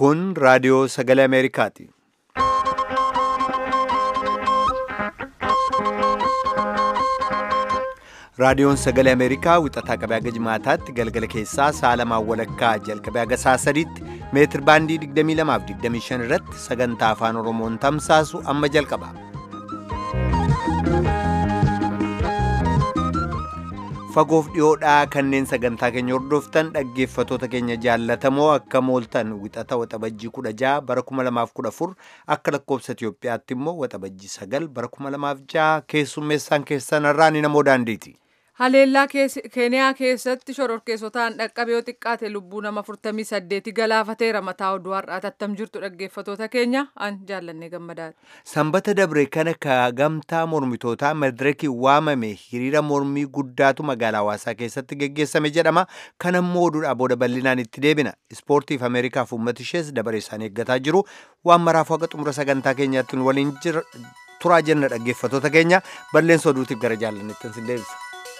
Kun raadiyoo sagalee Ameerikaati. Raadiyoon sagalee Ameerikaa wixataa qabee haga jimaataatti galgala keessaa sa'a lamaan walakkaa jalqabee haga sa'a sadiitti meetir baandii 22 fi 25 irratti sagantaa afaan Oromoon tamsaasu amma jalqaba. Fagoof dhiyoodhaa kanneen sagantaa keenya hordoftan dhaggeeffatoota keenya jaallatamoo akka mooltan wixata waxabajjii 16 bara 2014 akka lakkoobsa Itiyoophiyaatti immoo waxabajjii 9 bara 2006 keessummeessaan keessan irraa ni namoo daandiiti. Haleellaa Keeniyaa keessatti shororkeessotaan dhaqqabee yoo xiqqaate lubbuu nama 48 galaafateera mataa oduu har'aati attam jirtu dhaggeeffatoota keenya an jaallannee gammadaadha. Sanbata dabre kana ka gamtaa mormitootaa madireekii waamame hiriira mormii guddaatu magaalaa hawaasaa keessatti geggeessame jedhama. Kan ammoo oduudhaa booda bal'inaan itti deebina. Ispoortiif Ameerikaaf uummata ishees dabaree isaanii eeggataa jiru. Waan maraafuu haqa xumura sagantaa keenyaatti waliin turaa jenna dhaggeeffatoota keenya balleessa oduutiif gara jaallanneettan sin deebisa.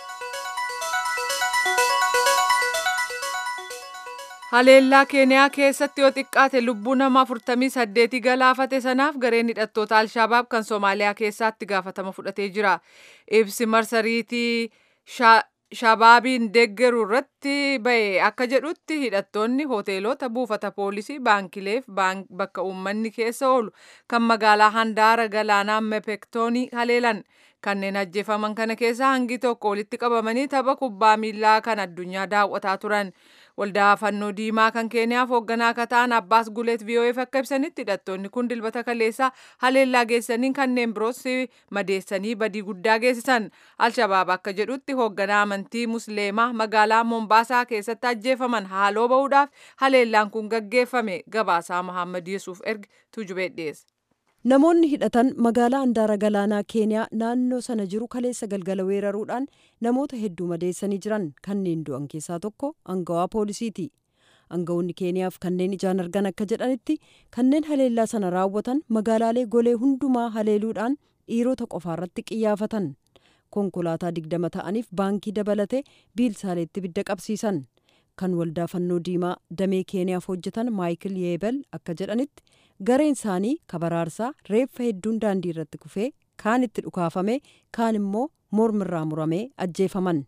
Haleellaa Keeniyaa keessatti yoo xiqqaate lubbuu nama 48 galaafate sanaaf gareen hidhattoota Alshabaab kan Soomaaliyaa keessatti gaafatama fudhatee jira. Ibsi marsariitii Shabaabiin deeggaru irratti ba'e akka jedhutti hidhattoonni hoteelota buufata poolisii baankileef bakka uummanni keessa oolu kan magaalaa handaara galaanaa mepektoonii haleelan. Kanneen ajjeefaman kana keessaa hangi tokko walitti qabamanii tapha kubbaa miilaa kan addunyaa daawwataa turan. Waldaa fannoo diimaa kan keeniyaaf hoogganaa akka ta'an Abbaas Guleet VOAf akka ibsanitti hidhattoonni kun dilbata kaleessaa haleellaa geessaniin kanneen biroos madeessanii badii guddaa geessisan. Alshabaab akka jedhutti hoogganaa amantii Musliimaa magaalaa Mombaasaa keessatti ajjeefaman haaloo ba'uudhaaf haleellaan kun gaggeeffame gabaasaa Muhammad Yesuuf erga tujubee dhiyeesse. Namoonni hidhatan magaalaa handaara galaanaa keeniyaa naannoo sana jiru kaleessa galgala weeraruudhaan namoota hedduu madeessanii jiran kanneen du'an keessaa tokko angawaa poolisiiti. Anga'oonni keeniyaaf kanneen ijaan argan akka jedhanitti kanneen haleellaa sana raawwatan magaalaalee golee hundumaa haleeluudhaan dhiirota qofaarratti qiyyaafatan. Konkolaataa digdama ta'aniif baankii dabalatee biilsaaleetti ibidda qabsiisan. Kan waldaa fannoo diimaa damee keeniyaaf hojjetan maayikil yeebel akka jedhanitti gareen isaanii kabaraarsaa reeffa hedduun daandii irratti kufee kaan itti dhukaafame kaan immoo mormirraa muramee ajjeefaman.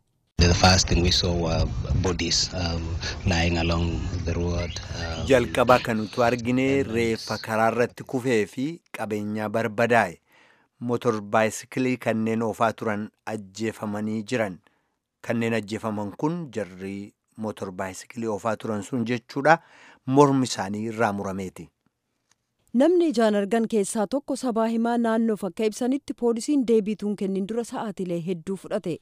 jalqaba kan nuti argine reeffa karaa irratti kufee fi qabeenyaa barbadaa'e motor baayisikilii kanneen oofaa turan ajjeefamanii jiran kanneen ajjeefaman kun jarri motor baayisikilii oofaa turan sun jechuudha mormi isaanii irraa murameeti. Namni ijaan argan keessaa tokko sabaa himaa naannoof akka ibsanitti poolisiin deebiituun kennin dura sa'aatilee hedduu fudhate.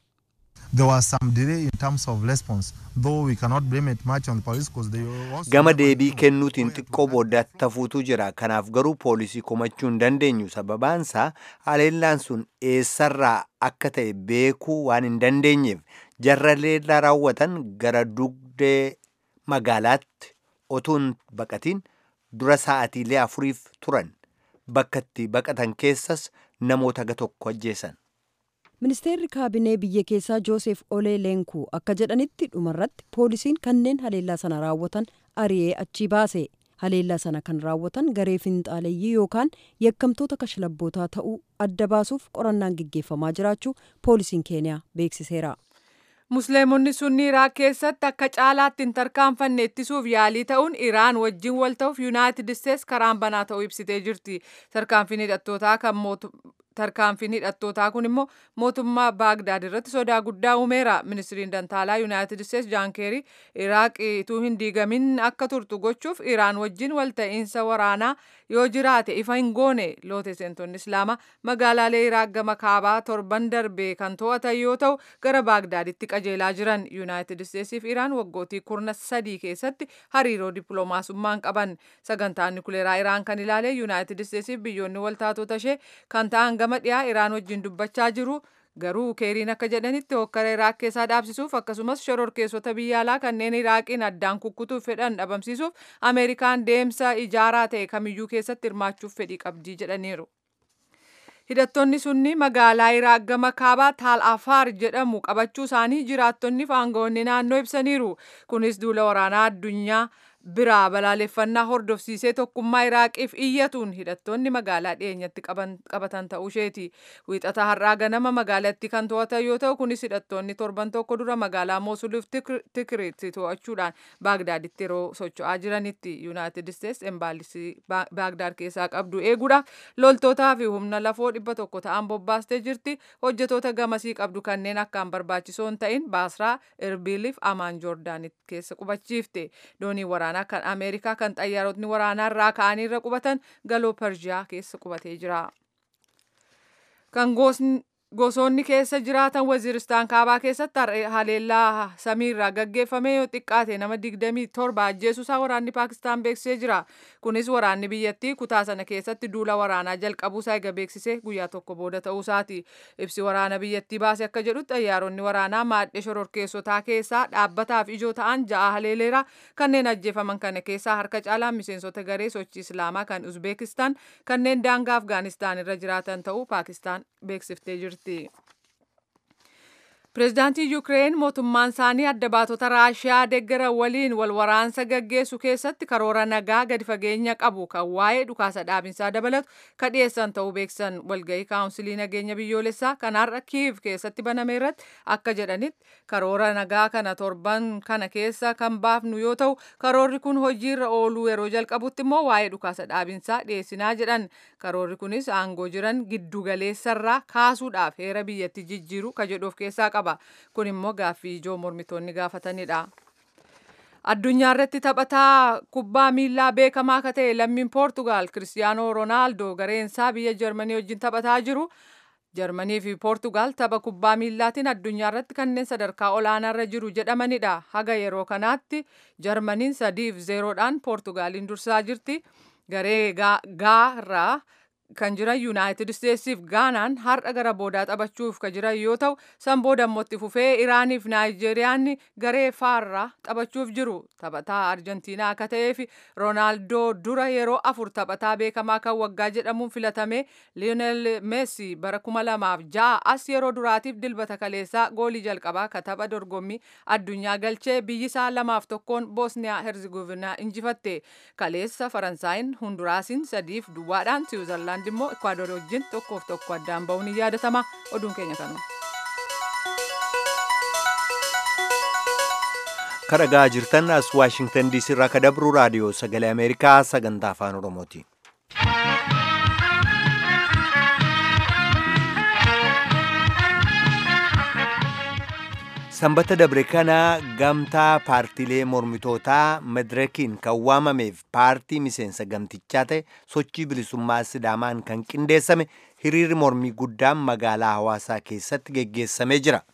Gama deebii kennuutiin xiqqoo booddatti tafuutu jira. Kanaaf garuu poolisii komachuu hin dandeenyu. Sababaansaa haleellaan sun eessarraa akka ta'e beekuu waan hin dandeenyeef jarra leellaa raawwatan gara dugdee magaalaatti otuu hin baqatiin dura sa'aatiilee afuriif turan bakka itti baqatan keessas namoota ga tokko ajjeesan. Ministeerri kaabinee biyya keessaa Joosef Olee Leenkuu akka jedhanitti dhumarratti poolisiin kanneen haleellaa sana raawwatan ari'ee achii baase. Haleellaa sana kan raawwatan garee finxaaleeyyii yookaan yakkamtoota kashlabbootaa ta'uu adda baasuuf qorannaan gaggeeffamaa jiraachuu poolisiin keeniyaa beeksiseera. Musliimonni sunni Iraaq keessatti akka caalaatti hin tarkaanfanne ittisuuf yaalii ta'uun Iraan wajjin wal ta'uuf Yuunaayitid Isteets karaan banaa ta'uu ibsitee jirti. Tarkaanfiin hidhattootaa kan tarkaanfiin hidhattootaa kun immoo mootummaa baagdaad irratti sodaa guddaa uumeera ministiriin dantaalaa yuunaayitid isteets jaan keerii iraaq utuu hin diigamin akka turtu gochuuf iraan wajjin walta'iinsa waraanaa yoo jiraate ifa hin goone loote seentonni islaamaa magaalaalee iraaq gama kaabaa torban darbee kan to'atan yoo ta'u gara baagdaaditti qajeelaa jiran yuunaayitid isteetsiif iraan waggootii kurna sadii keessatti hariiroo dippiloomaasummaan qaban sagantaan nukuleeraa iraan kan ilaale yuunaayitid isteetsiif biyyoonni waltaatota ishee kan ta'an gama dhiyaa iraan wajjin dubbachaa jiru garuu keeriin akka jedhanitti hokkara iraaq keessaa dhaabsisuuf akkasumas shororkeessota biyya alaa kanneen iraaqiin addaan kukkutuuf fedhan dhabamsiisuuf ameerikaan deemsa ijaaraa ta'e kamiyyuu keessatti hirmaachuuf fedhii qabdii jedhaniiru. hidhattoonni sunni magaalaa iraaq gama kaabaa taal afaar jedhamu qabachuu isaanii jiraattonni fi aangawoonni naannoo ibsaniiru kunis duula waraanaa addunyaa biraa balaaleffannaa hordofsiisee tokkummaa iraaqiif iyyatuun hidhattoonni magaalaa dhiyeenyatti qabatan ta'uu isheeti wiixata har'aa ganama magaalatti kan to'atan yoo ta'u kunis hidhattoonni torban tokko dura magaalaa moosuliif tikiriitti to'achuudhaan baagdaaditti yeroo socho'aa jiranitti yuunaayitid isteets embaasii baagdaad keessaa qabdu eeguudhaaf loltootaa fi humna lafoo dhibba tokko ta'an bobbaastee jirti hojjetoota gamasii qabdu kanneen akkaan barbaachisoo hin ta'in baasraa erbiliif amaan joordaanitti keessa qubachiifte doonii waraanaa kan ameerikaa kan xayyaarotni waraanaa irraa ka'anii irra qubatan galoo pershiyaa keessa qubatee jira. kan gosoonni keessa jiraatan waziristaan kaabaa keessatti haleellaa samiirraa gaggeeffame yoo xiqqaate nama 27 ajjeesuusaa waraanni paakistaan beeksisee jira kunis waraanni biyyattii kutaa sana keessatti duula waraanaa jalqabuusaa eega beeksisee guyyaa tokko booda ta'uusaati ibsi waraana biyyattii baase akka jedhutti xayyaaronni waraanaa maadhee shororkeessotaa keessaa dhaabbataaf ijoo ta'an ja'a haleeleera kanneen ajjeefaman kana keessaa harka caalaan miseensota garee sochii islaamaa kan uzbeekistaan kanneen daangaa afgaanistaan irra jiraatan ta'uu paakistaan beeksiftee jirti. Pireezidaantii Yuukireen mootummaan isaanii adda baatota Raashiyaa deeggaran waliin wal waraansa gaggeessu keessatti karoora nagaa gadi fageenya qabu kan waa'ee dhukaasa dhaabinsaa dabalatu kan dhiyeessan ta'uu beeksisan walgahii kaawunsilii nageenya biyyoolessaa kan har'a Kiiv keessatti baname irratti akka jedhanitti karoora nagaa kana torban kana keessa kan baafnu yoo ta'u karoorri kun hojiirra ooluu yeroo jalqabutti immoo waa'ee dhukaasa dhaabinsaa dhiyeessinaa jedhan karoorri kunis aangoo jiran giddugaleessarraa kaasuudhaaf heera biyyatti jijjiiru ka jedhu of keessaa qaba. kun immoo gaaffii ijoo mormitoonni gaafatanidha. addunyaa irratti taphataa kubbaa miilaa beekamaa akka ta'e lammiin poortugaal kiristiyaanoo roonaaldoo gareensaa biyya jarmanii wajjin taphataa jiru. jarmanii fi poortugaal tapha kubbaa miillaatiin addunyaa irratti kanneen sadarkaa olaanaa irra jiru jedhamanidha. haga yeroo kanaatti jarmaniin sadiif zeeroodhaan poortugaaliin dursaa jirti. garee gaarraa kan jiran yuunaayitid isteetsiif gaanaan har'a gara boodaa taphachuuf kan jiran yoo ta'u san booda immoo itti fufee iraaniif naayijeeriyaan garee faarraa taphachuuf jiru taphataa arjentiinaa akka ta'eef roonaaldoo dura yeroo afur taphataa beekamaa kan waggaa jedhamuun filatame liyoonel meessi bara kuma lamaaf ja'a as yeroo duraatiif dilbata kaleessaa goolii jalqabaa ka tapha dorgommii addunyaa galchee biyyisaa lamaaf tokkoon boosniyaa herzigovinaa injifatte kaleessa faransaayinn hunduraasiin sadiif duwwaadhaan siwiizerlaand Poolaand immoo Ekwaador wajjin tokkoof tokko addaan ba'uun ni yaadatama. Oduun keenya kanuma. Kadhagaa jirtan as Waashingtan DC irraa ka dabru raadiyoo sagalee Ameerikaa sagantaa afaan Oromooti. Sanbata dabre kana gamtaa paartiilee mormitootaa madirekiin kan waamameef paartii miseensa gamtichaa ta'e sochii bilisummaa sidaamaan kan qindeessame hiriirri mormii guddaan magaalaa hawaasaa keessatti geggeessamee jira.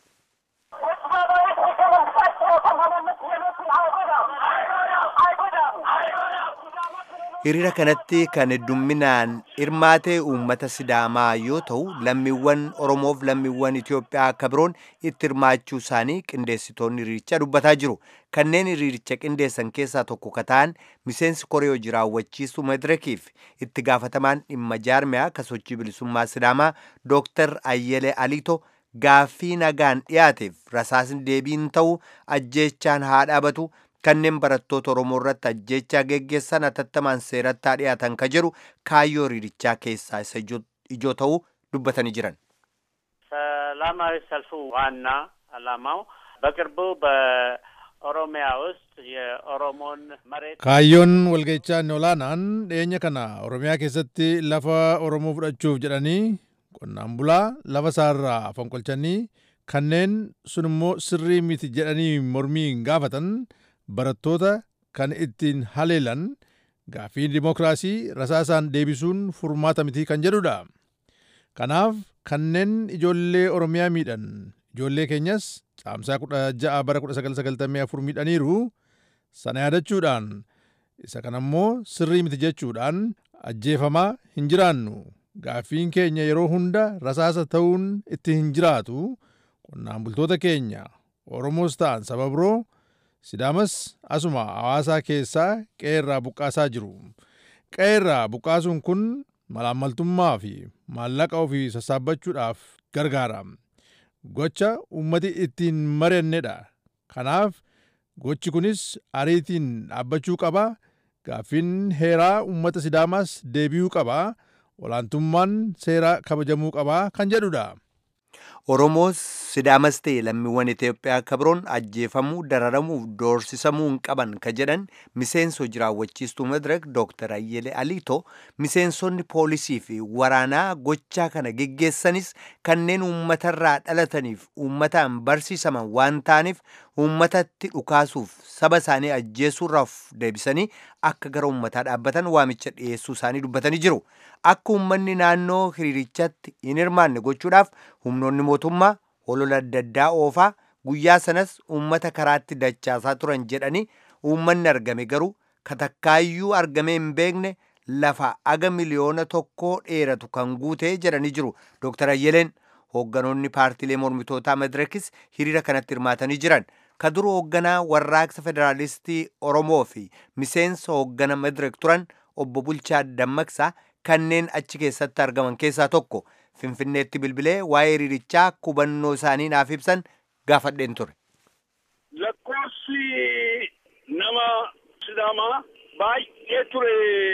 hiriira kanatti kan heddumminaan hirmaate uummata sidaamaa yoo ta'u lammiiwwan oromoof lammiiwwan itiyoophiyaa akka biroon itti hirmaachuu isaanii qindeessitoonni hiriirichaa dubbataa jiru kanneen hiriiricha qindeessan keessaa tokko ka ta'an miseensi koree hojii raawwachiisuu madirekiif itti gaafatamaan dhimma jaarmiyaa ka sochii bilisummaa sidaamaa dooktar ayyelee aliito gaaffii nagaan dhiyaateef rasaasni deebiin ta'u ajjeechaan haa dhaabatu kanneen barattoota Oromoo irratti ajjeechaa geggeessan atattamaan seeratti dhiyaatan ka jedhu kaayyoo hiriirichaa keessaa isa ijoo ta'uu dubbatanii jiran. ሰላማዊ ሰልፉ ዋና ዓላማው በቅርቡ በኦሮሚያ ውስጥ የኦሮሞን መሬት kaayyoon walga'ichaa inni olaanaan dhiyeenya kana oromiyaa keessatti lafa oromoo fudhachuuf jedhanii qonnaan bulaa lafa isaarraa fonqolchanii kanneen sun immoo sirrii miti jedhanii mormii gaafatan barattoota kan ittiin haleelan gaaffii dimokiraasii rasaasaan deebisuun furmaata miti kan jedhudha. Kanaaf kanneen ijoollee Oromiyaa miidhan ijoollee keenyas caamsaa kudha ja'a bara kudha sagal sagaltamii afur miidhaniiru sana yaadachuudhaan isa kanammoo sirrii miti jechuudhaan ajjeefamaa hin jiraannu gaaffiin keenya yeroo hunda rasaasa ta'uun itti hin jiraatu qonnaan bultoota keenya Oromoos ta'an saba biroo Sidaamas asuma hawaasaa keessaa qe'eerraa buqqaasaa jiru. Qe'eerraa buqqaasuun kun malaammaltummaa fi maallaqa ofii sassaabbachuudhaaf gargaara. Gocha uummati ittiin mari'annedha. Kanaaf gochi kunis ariitiin dhaabbachuu qaba gaaffiin heeraa uummata sidaamaas deebi'uu qaba olaantummaan seeraa kabajamuu qaba kan jedhudha. Oromoos sidaamas ta'e lammiiwwan Itoophiyaa kabroon ajjeefamuu dararamuuf doorsisamuu hin qaban ka jedhan miseenso jiraawwachiistuu madirak Dr. Ayyele Aliito miseensonni poolisii fi waraanaa gochaa kana geggeessanis kanneen uummatarraa dhalataniif uummataan barsiisaman waan ta'aniif uummatatti dhukaasuuf saba isaanii ajjeesuurraaf deebisanii akka gara uummataa dhaabbatan waamicha dhiyeessuu isaanii dubbatanii jiru. Akka uummanni naannoo hiriirichatti hin hirmaanne gochuudhaaf humnoonni mootummaa olola adda addaa oofaa guyyaa sanas uummata karaatti dachaasaa turan jedhanii uummanni argame garuu katakkaayyuu argamee hin beekne lafa aga miliyoona tokkoo dheeratu kan guutee jedhanii jiru Dr. Ayyeleen hoogganoonni paartiilee mormitootaa madirakis hiriira kanatti hirmaatanii jiran ka duru hoogganaa warraaqsa federaalistii Oromoo fi miseensa hooggana madirak turan obbo Bulchaa Dammaqsaa kanneen achi keessatti argaman keessaa tokko finfinneetti bilbilee waa'ee hiriirichaa hubannoo isaanii naaf ibsan gaafadheen ture. Lakkoofsi nama sidaamaa baay'ee ture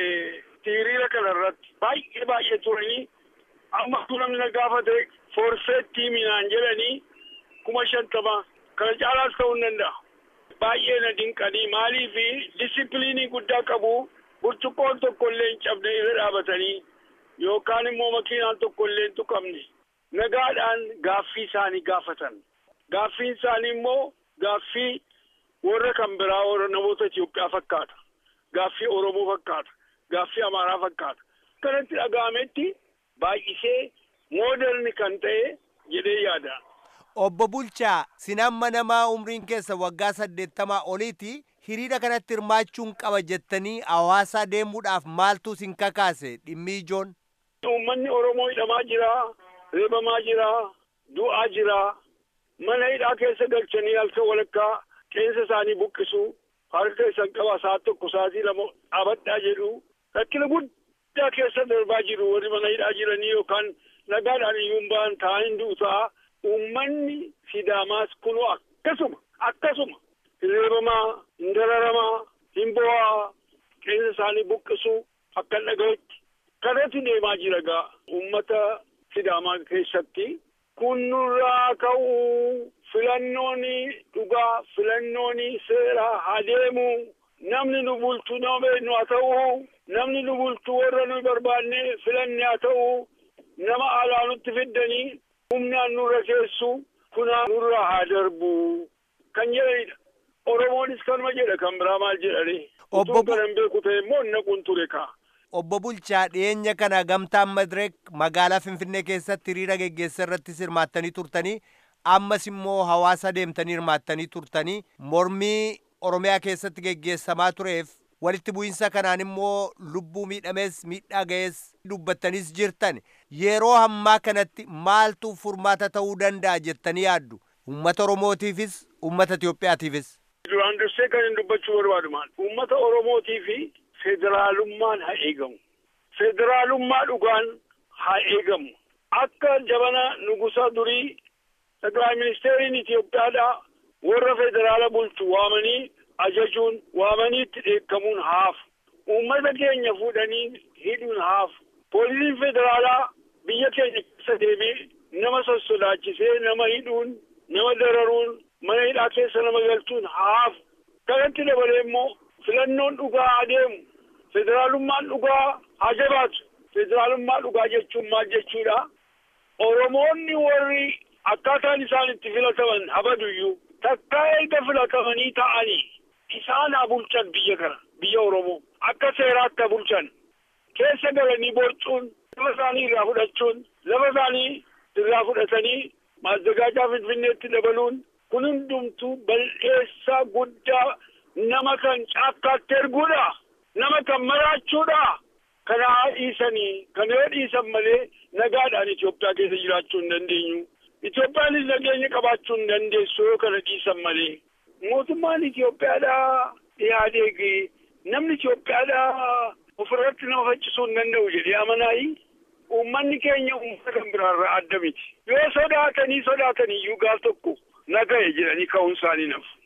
hiriira kana irratti baay'ee baay'ee turanii amma namni na gaafate forfeettii minaan jedhanii kuma shantama kana caalaas ta'uu hin danda'a. Baay'ee na dinqanii maalii fi disipiliinii guddaa qabu burcuqqoon tokko illee hin cabne irra dhaabatanii yookaan immoo makiinaan tokko illee hin tuqamne nagaadhaan gaaffii isaanii gaafatan. Gaaffiin isaanii immoo gaaffii warra kan biraa warra namoota Itoophiyaa fakkaata. Gaaffii Oromoo fakkaata. Gaaffii Amaaraa fakkaata. Kanatti dhaga'ametti baay'isee mooderni kan ta'e jedhee yaada. Obbo Bulchaa, sin amma namaa umriin keessa waggaa saddeettamaa oliiti hiriira kanatti hirmaachuun qaba jettanii hawaasaa deemuudhaaf maaltu sin kakaase dhimmi ijoon? Uummanni Oromoo hidhamaa jira, reebamaa jira, du'aa jira. Mana hidhaa keessa galchanii halkan walakkaa qeensa isaanii buqqisu, harka isaan qaba sa'a tokko sa'aatii lama dhaabadhaa jedhu. Rakkina guddaa keessa darbaa jiru warri mana hidhaa jiranii yookaan nagaadhaan iyyuu hin ba'an taa'anii du'u ta'a. Uummanni Sidaamaas kunoo akkasuma akkasuma reebamaa, hin dararamaa, hin bo'aa, qeensa isaanii buqqisu akka hin dhaga'utti. Kanatti deemaa jira gaa uummata Sidaamaa keessatti. Kun nurraa ka'uu filannoon dhugaa filannoon seeraa haa deemu. Namni nu bulchu nama beeknu haa ta'u. Namni nu bulchu warra nu barbaanne filanne haa ta'u. Nama alaa nutti fiddanii humnaan nurra keessu kunaa nurraa haa darbu kan jedhanidha. Oromoonis kanuma jedha kan biraa maal jedhani. Utuu kana hin beeku ta'e immoo naquun ture kaa. Obbo Bulchaa dhiyeenya kana gamtaan Madireek magaalaa Finfinnee keessatti hiriira geggeessa irrattis hirmaattanii turtanii ammas immoo hawaasa deemtanii hirmaattanii turtanii mormii Oromiyaa keessatti geggeessamaa tureef walitti bu'iinsa kanaan immoo lubbuu miidhamees miidhaa ga'ees dubbattanis jirtan yeroo hammaa kanatti maaltu furmaata ta'uu danda'a jettanii yaaddu uummata Oromootiifis uummata Itoophiyaatiifis. Duraan dursee kan hin dubbachuu barbaadu maal uummata Oromootii fi federaalummaan haa eegamu. Federaalummaa dhugaan haa eegamu. Akka jabana nugusa durii Xaqilaa ministeeriin Itoophiyaadhaa warra federaala bulchu waamanii ajajuun waamanii itti dheekkamuun haafu. Uummata keenya fuudhanii hidhuun haafu. Poolisiin federaalaa biyya keenya keessa deemee nama sossodaachisee nama hidhuun nama dararuun mana hidhaa keessa nama galchuun haafu. Kanatti dabalee immoo filannoon dhugaa adeemu. Federaalummaan dhugaa haa jabaatu. Federaalummaa dhugaa jechuun maal jechuudha? Oromoonni warri akkaataan isaan itti filataman habaduyyuu takkaa erga filatamanii ta'anii isaan haa bulchan biyya kana biyya Oromoo akka seeraatti haa bulchan keessa galanii borcuun lafa isaanii irraa fudhachuun lafa isaanii irraa fudhatanii maazzagaajaa finfinneetti dabaluun kun hundumtuu bal'eessaa guddaa nama kan caakkaatti erguudha. nama kan maraachuudha. Kana haa dhiisanii kana yoo dhiisan malee nagaadhaan Itoophiyaa keessa jiraachuu hin dandeenyu. Itoophiyaanis nageenya qabaachuu hin dandeessu yoo kana dhiisan malee. Mootummaan Itoophiyaadhaa dhiyaateegi namni Itoophiyaadhaa ofirratti nama faccisuu hin danda'u jedhee amanaayi. Uummanni keenya uummata kan biraarraa adda miti. Yoo sodaatanii sodaatanii iyyuu gaaf tokko naga'e jedhanii ka'uun isaanii nafu.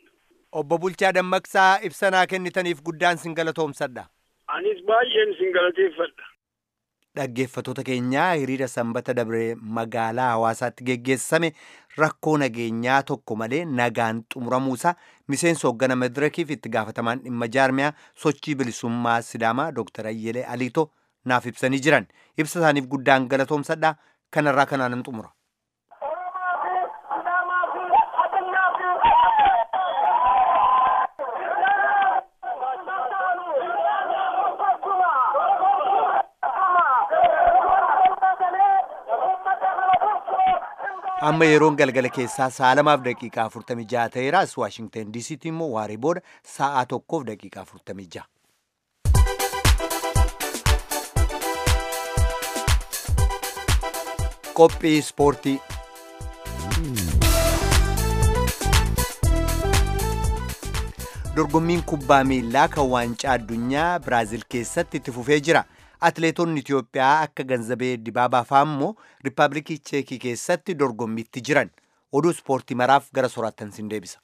Obbo Bulchaa Dammaqsaa ibsanaa kennitaniif guddaan sin galatoomsadha. Anis baay'een sin galateeffadha. Dhaggeeffattoota keenyaa hiriira sanbata dabree magaalaa hawaasaatti geggeessame rakkoo nageenyaa tokko malee nagaan xumuramuusaa miseensa hooggana madirakiif itti gaafatamaan dhimma jaarmiyaa sochii bilisummaa sidaamaa Dr. Ayyelee Aliitoo naaf ibsanii jiran. Ibsa isaaniif guddaan galatoomsadha. Kanarraa kanaanan xumura. amma yeroon galgala keessaa sa'a lamaaf daqiiqaa 46 ta'eera as waashingtan diisiitti immoo waaree booda sa'aa tokkoof daqiiqaa 46. qophii ispoortii. dorgommiin kubbaa miilaa kan waancaa addunyaa biraaziil keessatti itti fufee jira. Atileetonni Itiyoophiyaa akka ganzabee dibaabaa fa'aa immoo Riippaabilikii Cheekii keessatti dorgommiitti jiran. Oduu ispoortii maraaf gara soraattan sin deebisa.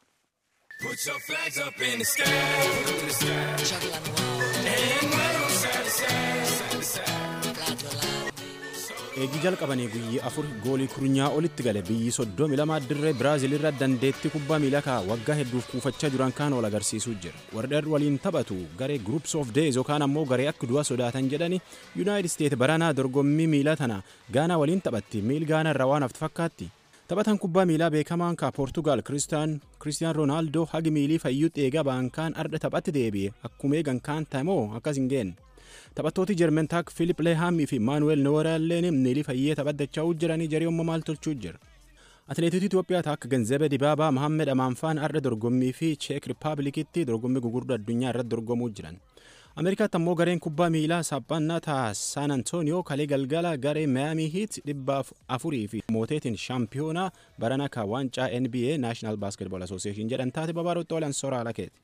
eegii jalqabanii guyyi afur goolii kurnyaa olitti gale biyyi soddomi lama dirree biraaziil irra dandeettii kubbaa miilaa kaa waggaa hedduuf kuufachaa jiran kaan ol agarsiisuu jira warri waliin taphatu garee groups of days yookaan ammoo garee akka du'a sodaatan jedhani yuunaayitid isteet baranaa dorgommii miilaa tana gaanaa waliin taphatti miil gaanaa irraa waan haftu fakkaatti taphatan kubbaa miilaa beekamaan kaa poortugaal kiristiyaan roonaaldoo hagi miilii fayyuu eegaa baankaan arda taphatti deebi'e akkuma eegan kaan ta'emoo akkas hin geenne taphattooti jermen taak filip leehaamii fi maanuweel nooraalleen miilii fayyee taphadachaa jiranii jarii maal tolchuu jira atileetota itiyoophiyaa taak ganzebe dibaabaa mahammed amaanfaan arda dorgommii fi cheek rippaabilikitti dorgommii gugurdaa addunyaa irratti dorgomuu jiran ameerikaatti ammoo gareen kubbaa miilaa saaphaannaa taa saan antooniyoo kalee galgala garee mayaamii hiit dhibba afurii fi mooteetiin shaampiyoonaa barana ka waancaa nba naashinaal baaskeetbool asooseeshin jedhan taate babaarotti oolan soraa lakeeti.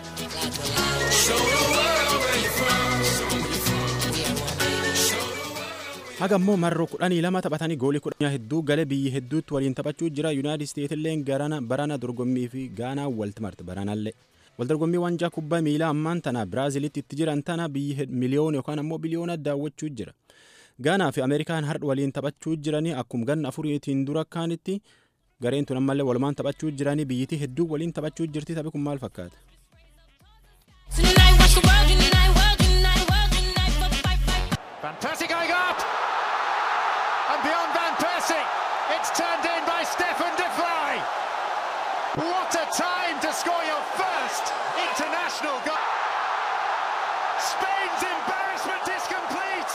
haga ammoo marroo kudhanii lama taphatanii goolii kudhanii hedduu galee biyyi hedduutti waliin taphachuu jira yuunaayitid isteetilleen garana barana dorgommii fi gaanaa walti marti baranallee waldorgommii waancaa kubbaa miilaa ammaan tana biraaziilitti itti jiran tana biyyi miliyoona yookaan ammoo biliyoona daawwachuu jira gaanaa fi ameerikaan har'a waliin taphachuu jiranii akkuma ganna afuriitiin dura kaanitti gareen tun ammallee walumaan taphachuu jiranii biyyitii hedduu waliin taphachuu jirti taphi kun maal fakkaata. Fantastic going up! And beyond Van Persie, it's turned in by Stefan De Vrij. What a time to score your first international goal! Spain's embarrassment is complete!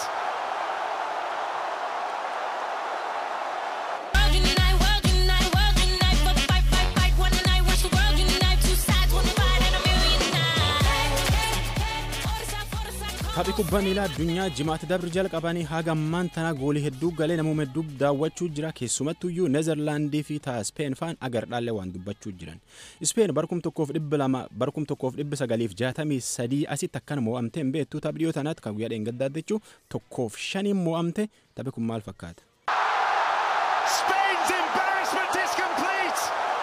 Taphi kubbaa miilaa addunyaa jimaatti dabri jalqabanii haga ammaan tana goolii hedduu galee namoota hedduu daawwachuu jira keessumattuyyuu neezerlaandii fi taa speen faan agardhaallee waan dubbachuu jiran speen barkum tokkoof dhibba lama barkum tokkoof dhibba sagaliif jaatamii sadii asitti akkana mo'amtee hin beektu taphi dhiyoo tanaatti kan guyyaa dheengaddaa jechuu tokkoof shaniin mo'amte taphi kun maal fakkaata. Spain's embarrassment is complete!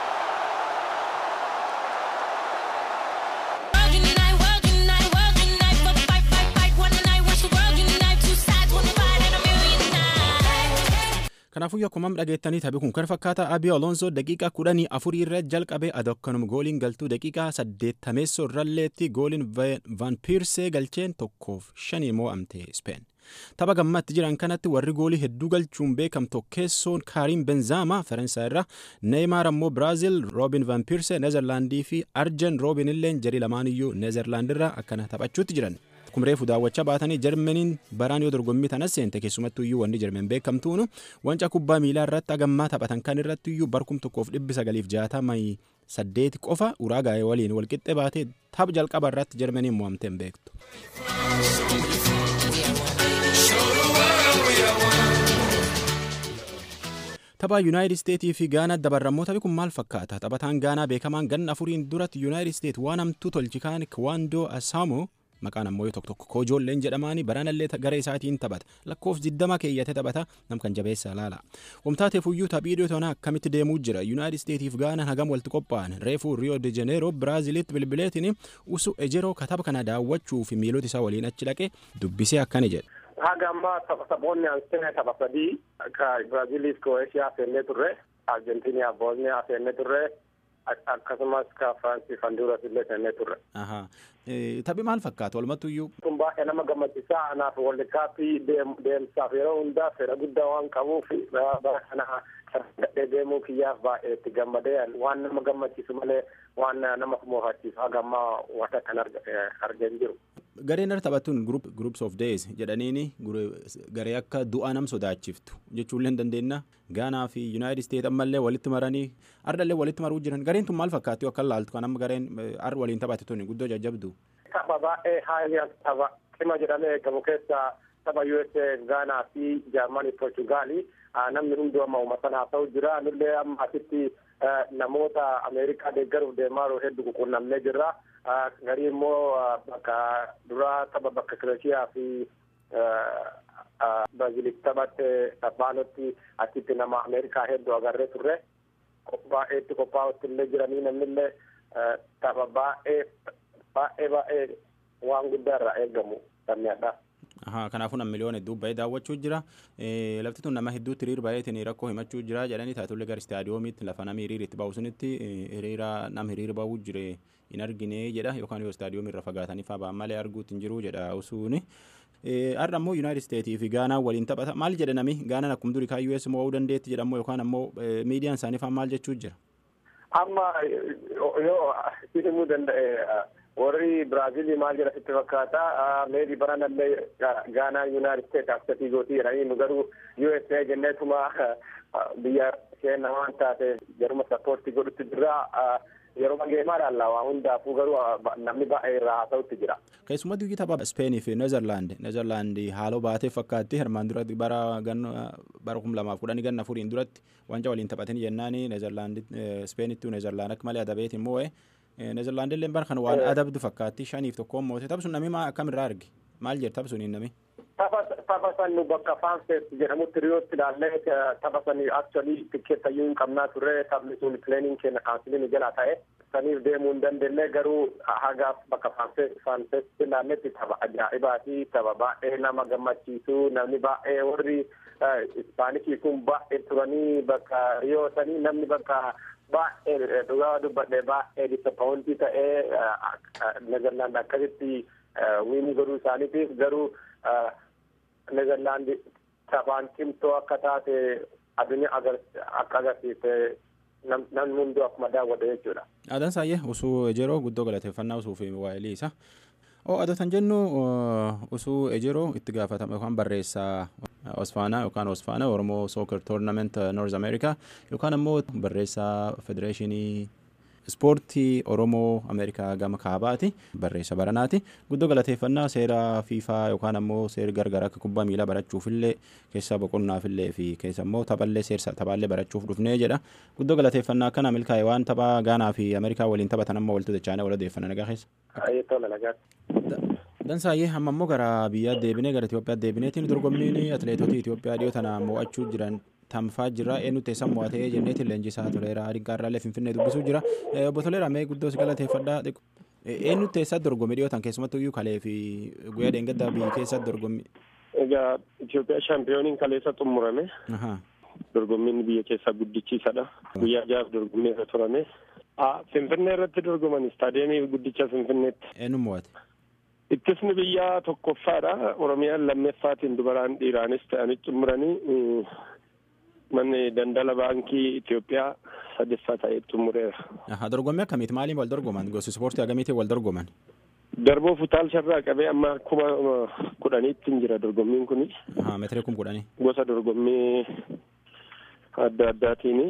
Kanaafuu akkuma dhageettanii taphi kun kan fakkaata Abiy Alonso daqiiqaa kudhanii afurii irra jalqabe adokkanum gooliin galtuu daqiiqaa saddeettameessoo irralleetti gooliin Van Piirsee galcheen tokkoof shanii mo'amte Speen. Tapha gammatti jiran kanatti warri goolii hedduu galchuun beekamtu keessoon Kaariin Benzaama Faransaay irra Neeymaar ammoo Biraazil Roobin Van Piirsee Neezerlaandii fi Arjen Roobin illeen jarii lamaaniyyuu Neezerlaand irra akkana taphachuutti jiran. Kun reefu daawwachaa baatanii Jarmaniin baraan yoo dorgommii tanas seente keessumattuu iyyuu wanni Jarmen beekamtuunu wanca kubbaa miilaa irratti hagammaa taphatan kan irratti iyyuu barkum tokkoof dhibbi sagaliif jaatamii saddeeti qofa uraagaa'ee waliin walqixxee baatee tapha jalqaba irratti Jarmaniin mo'amtee hin beektu. Tapha Yuunaayitid Isteetii fi Gaanaa dabarrammoo taphi kun maal fakkaata? Taphataan Gaanaa beekamaan ganna afuriin duratti Yuunaayitid Isteet waan hamtuu tolchi kaan Kiwaandoo Asaamoo maqaan ammoo tokko tokko koojoolleen jedhamaani baranallee garee isaatiin taphata lakkoofsi diddama keeyyate taphata nam kan jabeessa laala wamtaateef iyyuu taphii dhiyootonaa akkamitti deemuu jira yuunaayitid isteetiif gaana hagam walitti qophaa'an reefuu riyoo de jeneeroo biraazilitti bilbileetiin usu ejeroo kataba kana daawwachuu fi miilota isaa waliin achi dhaqe dubbisee akkani jedhe. Haga ammaa taphasaboonni ansine tapha sadii ka Biraaziliif Kroeeshiyaa seennee turre Arjentiiniyaa Boosniyaa seennee turre akkasumas ka Firaansiif Honduras illee seennee turre. Taphi maal fakkaatu walumattuyyuu. Kun baay'ee nama gammachiisaa anaaf walli kaappii deemsaaf yeroo hundaa fedha guddaa waan qabuuf bara kana gadhee deemuu kiyyaaf baay'ee itti gammadee waan nama gammachiisu malee waan nama moofachiisu haga ammaa wanta kan argeen jiru. Gareen irra taphattuun groups of days jedhaniini garee akka du'a nam sodaachiftu jechuullee dandeenya. Gaanaa fi Yuunaayitid Isteet ammallee walitti maranii ardallee walitti maruu jiran gareen tun maal fakkaatu akka laaltu kan amma gareen ar waliin taphate tuni guddoo jajjabdu. Tapha baay'ee haayyaa tapha cima jedhamee eegamu keessaa tapha USA Gaanaa fi Jaarmanii Portugaali namni hunduu amma uummatan haasa'u jira nullee amma asitti namoota Ameerikaa deeggaruuf deemaa jiru hedduu quunnamnee jirra. garii immoo bakka duraa tapha bakka Kirooshiyaa fi Biraaziliif taphatte taphaanotti achitti nama Ameerikaa hedduu agarree turre baay'eetti qophaa'utti illee jiranii namnillee tapha baay'ee baay'ee baay'ee waan guddaa irraa eegamu sammiidha. Kanaafuu nam miliyoona hedduu ba'ee daawwachuu jira. Lafti tun nama hedduutti hiriir baay'eetiin rakkoo himachuu jira jedhanii taatullee gara istaadiyoomiitti lafa namni hiriir itti ba'u sunitti hiriira nam hiriir ba'uu jire hin argine jedha yookaan yoo istaadiyoomii irra fagaatanii fa'aa ba'an malee arguutti hin jiru jedha usuuni. Har'a ammoo Yuunaayitid Isteetii fi Gaanaa waliin taphata. Maal jedhe nami Gaanaan akkuma durii kaan US mo'uu dandeetti jedhamu yookaan ammoo miidiyaan isaanii fa'aa maal jechuu jira? Amma yoo himuu danda'e warri Biraazilii maal jedha sitti fakkaata meebi baranallee Gaanaa Yuunaayitid Isteet aksatii gootii jedhanii nu garuu USA jenneetuma biyya keenya waan taate jaruma sappoortii godhutti jirra. yeroo mageemaa ilaalla waa hundaafuu garuu namni baay'ee irraa haasa'utti jira. Keessumaa duuki tapha Speenii fi Neezerlaand Neezerlaand haaloo baatee fakkaatti hirmaan duratti bara ganna bara kum lamaaf kudhanii ganna furiin duratti wanca waliin taphatanii jennaan Neezerlaand Speenitti Neezerlaand akka malee adabeet immoo Neezerlaand illee bara kana waan adabdu fakkaatti shaniif tokkoon moote taphsuun namni akkamirraa arge maal jedhe taphsuun namni. tapha san nu bakka faansees jedhamutti riyootti ilaallee tapha sanii aktualii tikkeettayyuu hin qabnaa turre taphni sun pileeniin keenya kaansilii nu jalaa ta'e saniif deemuu hin dandeenye garuu hagaaf bakka faanseesitti ilaalletti tapha ajaa'ibaati tapha baay'ee nama gammachiisu namni baay'ee warri ispaanishii kun baay'ee turanii bakka riyoo sanii namni bakka baay'ee dhugaa dubbadhe baay'ee disappointii ta'ee Neezerlaand akkasitti wiinii godhuu isaaniitiif garuu Neezerlaandi taphaan cimtoo akka taate addunyaa akka agarsiiste namni hunduu akkuma daawwate jechuudha. Aadaan saayyee usuu ejeroo guddoo galateeffannaa usuu fi waa'ee isaa. Oo adotan jennu usuu ejeroo itti gaafatama yookaan barreessaa Osfaanaa yookaan Osfaanaa Oromoo Soccer Tournament North America yookaan ammoo barreessaa Federeeshinii ispoortii oromoo ameerikaa gama kaabaati barreessa baranaati guddoo galateeffannaa seera fiifaa yookaan ammoo seera gargaraa akka kubbaa miilaa barachuufillee keessa boqonnaafillee fi keessa ammoo taphallee seersa taphaallee barachuuf dhufnee jedha guddoo galateeffannaa akkana milkaa'e waan taphaa gaanaa fi ameerikaa waliin taphatan amma walitti dachaanee wal odeeffanna nagaa keessa. Dansaayyee amma ammoo gara biyyaa deebinee gara Itoophiyaa deebineetiin dorgommiin atileetota Itoophiyaa dhiyoo tana mo'achuu jiran tamfaa jira eenyu teessan mo'atee jenneetiin leenjisaa toleeraa adinqaarraallee finfinnee dubbisuu jira obbo Toleeraa mee guddoos galateeffadhaa eenyu teessaa dorgommii dhiyootan keessumattuu iyyuu kalee fi guyyaa dheengaddaa biyyi keessa dorgommii. Egaa Itoophiyaa shaampiyooniin kaleessa xumurame. Dorgommiin biyya keessaa guddichiisadha. Guyyaa jahaaf dorgommii irra turame. Finfinnee irratti dorgoman istaadiyeemii guddicha Finfinneetti. Eenyu mo'ate? Ittisni biyyaa tokkoffaadha. Oromiyaan lammeeffaatiin dubaraan dhiiraanis ta'anii xumuranii manni daldala baankii Itoophiyaa sadaffaa ta'ee xumureera. Dorgommii akkamiiti maaliin wal dorgoman gosa ispoortii akkamiitiin wal dorgoman? Darboo futaalsharraa qabee amma kuma kudhaniitti jira dorgommiin kuni. Meetirii kum kudhanii. Gosa dorgommii adda addaatiin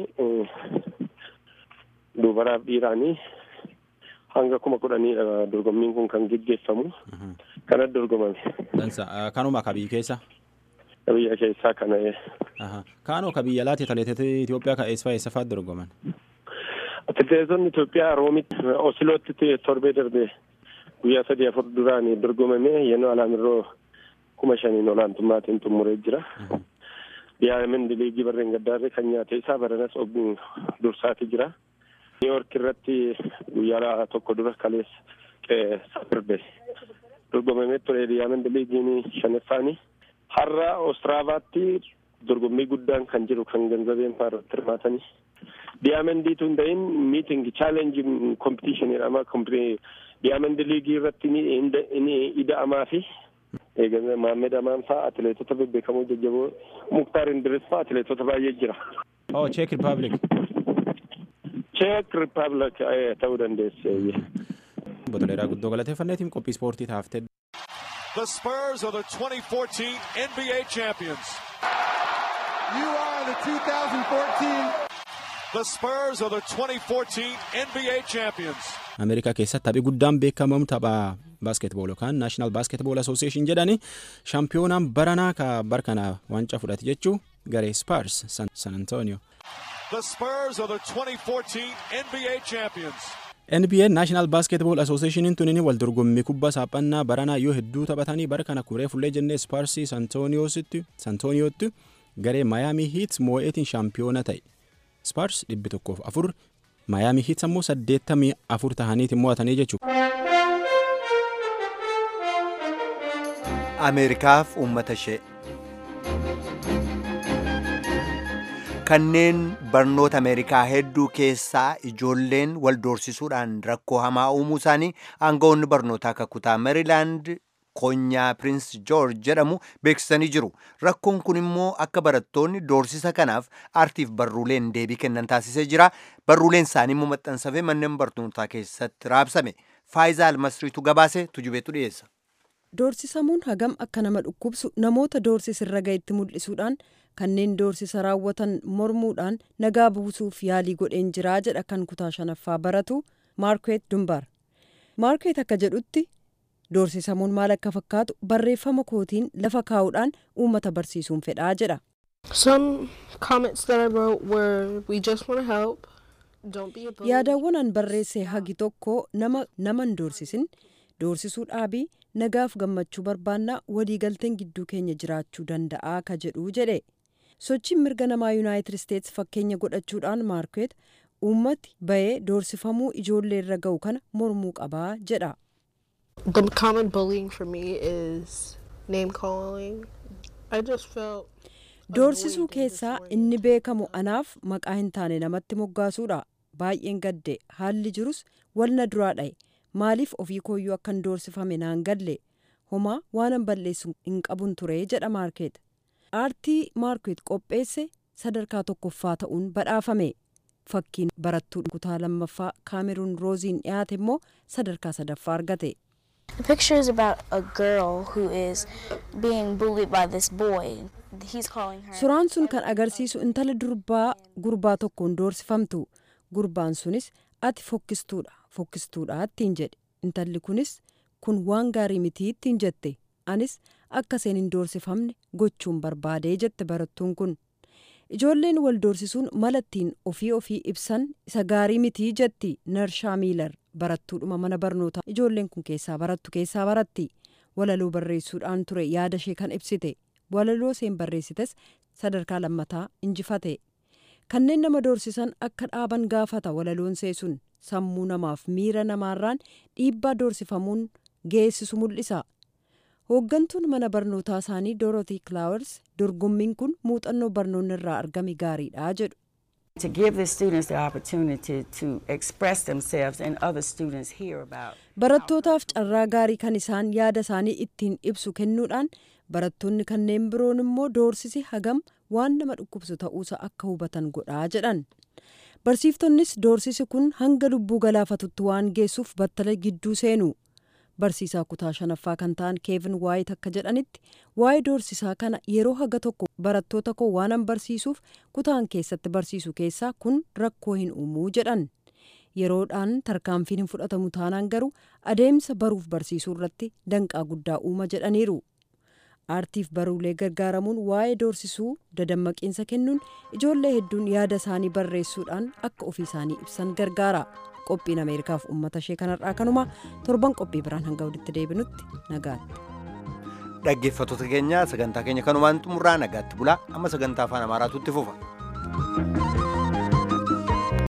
dubaraaf dhiiraanii hanga kuma kudhaniidha dorgommiin kun kan geggeeffamu. Kanatti dorgomame. Dansa kanuma akka biyya keessa. Biyya keessaa kana. Kaanoo ka biyya alaatti atileetota Itoophiyaa ka eessa eessa fa'aatti dorgoman? Atileetonni Itoophiyaa Roomitti Osilootti torbee darbee guyyaa sadii afur duraan dorgomame yennoo alaamirroo kuma shaniin olaantummaatiin xumuree jira. Diyaamandi liigii barreen gaddaarre kan nyaate isaa baranas ogguun dursaati jira. Niiyork irratti guyyaa tokko dura kaleessa safirbe dorgomamee ture diyaamandi liigiin shanaffaani. Har'a Oostiraavaatti dorgommii guddaan kan jiru kan ganzabeen fa'aa irratti hirmaatanii. Diyaamandii tun ta'in miiting chaalenji kompitiishinii jedhama. Diyaamandi liigii irratti inni ida'amaa fi Maammed Amaan fa'aa atileetota bebbeekamoo jajjaboo Muktaar Indiris fa'aa atileetota baay'ee jira. Oh, Czech Republic. Czech Republic ta'uu dandeesse. Botoleeraa guddoo galateeffanneetiin qophii ispoortii taaftee. The Spurs are the 2014 NBA champions. You are the 2014. The Spurs are the 2014 NBA champions. Ameerikaa keessatti taphi guddaan beekamamu tapha baaskeetbool yookaan naashinaal baaskeetbool asooseeshin jedhani shaampiyoonaan baranaa ka barkana waancaa fudhate jechuu garee Spurs San Antonio. The Spurs are the 2014 NBA champions. NBA National Basketball Association tunini wal dorgommii kubbaa saaphannaa baranaa yoo hedduu taphatanii bara kana kuree fullee jennee Sparsi Santoniyootti garee Miami Heat moo'eetiin shaampiyoona ta'e. Spars dhibbi tokkoof afur Miami Heat ammoo saddeettamii afur tahaniitiin mo'atanii jechuudha. Ameerikaaf uummata ishee. kanneen barnoota ameerikaa hedduu keessaa ijoolleen wal doorsisuudhaan rakkoo hamaa uumuu isaanii aangawoonni barnootaa akka kutaa meerilaand konyaa piriins joorj jedhamu beeksisanii jiru rakkoon kun immoo akka barattoonni doorsisa kanaaf aartiif barruuleen deebii kennan taasisee jira barruuleen isaanii immoo maxxansafee manneen barnootaa keessatti raabsame faayizaa almasriitu gabaase tujubeetu dhiyeessa. Doorsisamuun hagam akka nama dhukkubsu namoota doorsisirra gahetti mul'isuudhaan kanneen doorsisa raawwatan mormuudhaan nagaa buusuuf yaalii godheen jiraa jedha kan kutaa shanaffaa baratu maarkeet dumbar maarkeet akka jedhutti doorsisamuun maal akka fakkaatu barreeffama kootiin lafa kaa'uudhaan uummata barsiisuun fedhaa jedha. yaadawwan an barreesse hagi tokko nama naman doorsisin doorsisuu dhaabii nagaaf gammachuu barbaannaa waliigalteen gidduu keenya jiraachuu danda'aa ka jedhu jedhe sochiin mirga namaa yuunaayitid isteets fakkeenya godhachuudhaan maarkeet uummati bahee doorsifamuu ijoollee irra ga'u kana mormuu qabaa jedha. The common bullying for me is name calling. I just felt. Doorsisuu keessaa inni beekamu anaaf maqaa hin taane namatti moggaasuudha. Baay'een gadde haalli jirus walna duraa dha'e. maaliif ofii kooyyuu akkan doorsifame naan galle homaa waanan balleessu hin qabun ture jedha maarkeet aartii maarkeet qopheesse sadarkaa tokkoffaa ta'uun badhaafame fakkiin barattuu kutaa lammaffaa kaameruun rooziin dhiyaate immoo sadarkaa sadaffaa argate. The picture is about a girl who is being bullied by this boy. He's calling her. Suuraan sun kan agarsiisu intala durbaa gurbaa tokkoon doorsifamtu. Gurbaan sunis ati fokkistuudha fokkistuudha ittiin jedhe intalli kunis kun waan gaarii mitii ittiin jette anis akka isheen hin doorsifamne gochuun barbaadee jette barattuun kun ijoolleen wal doorsisuun mala ittiin ofii ofii ibsan isa gaarii mitii jetti narshaa miilar barattuudhuma mana barnootaa ijoolleen kun keessaa barattu keessaa baratti walaloo barreessuudhaan ture yaada ishee kan ibsite walaloo isheen barreessites sadarkaa lammataa injifate. kanneen nama doorsisan akka dhaaban gaafata walaloon seesun sammuu namaaf miira namaarraan dhiibbaa doorsifamuun geessisu mul'isa hooggantuun mana barnootaa isaanii doorotii kilaawers dorgommiin kun muuxannoo barnoonni irraa argame gaariidha jedhu. To give the students the opportunity to express themselves and other students hear about. Barattootaaf carraa gaarii kan isaan yaada isaanii ittiin ibsu kennuudhaan barattoonni kanneen biroon immoo doorsisi hagam waan nama dhukkubsu ta'uusa akka hubatan godhaa jedhan barsiiftonnis doorsisi kun hanga lubbuu galaafatutti waan geessuuf battala gidduu seenu barsiisaa kutaa shanaffaa kan ta'an keevin waayit akka jedhanitti waa'ee doorsisaa kana yeroo haga tokko barattoota koo waanan barsiisuuf kutaan keessatti barsiisu keessaa kun rakkoo hin uumuu jedhan yeroodhaan tarkaanfiin hin fudhatamu taanaan garuu adeemsa baruuf barsiisuu irratti danqaa guddaa uuma jedhaniiru. aartiif baruulee gargaaramuun waa'ee doorsisuu dadammaqiinsa kennuun ijoollee hedduun yaada isaanii barreessuudhaan akka ofii isaanii ibsan gargaara qophiin ameerikaaf uummata ishee kanarraa kanuma torban qophii biraan hanga walitti deebinutti nagaatti. dhaggeeffattoota keenya sagantaa keenya kanumaan xumurraa nagaatti bulaa amma sagantaa afaan amaaraatu itti fufa.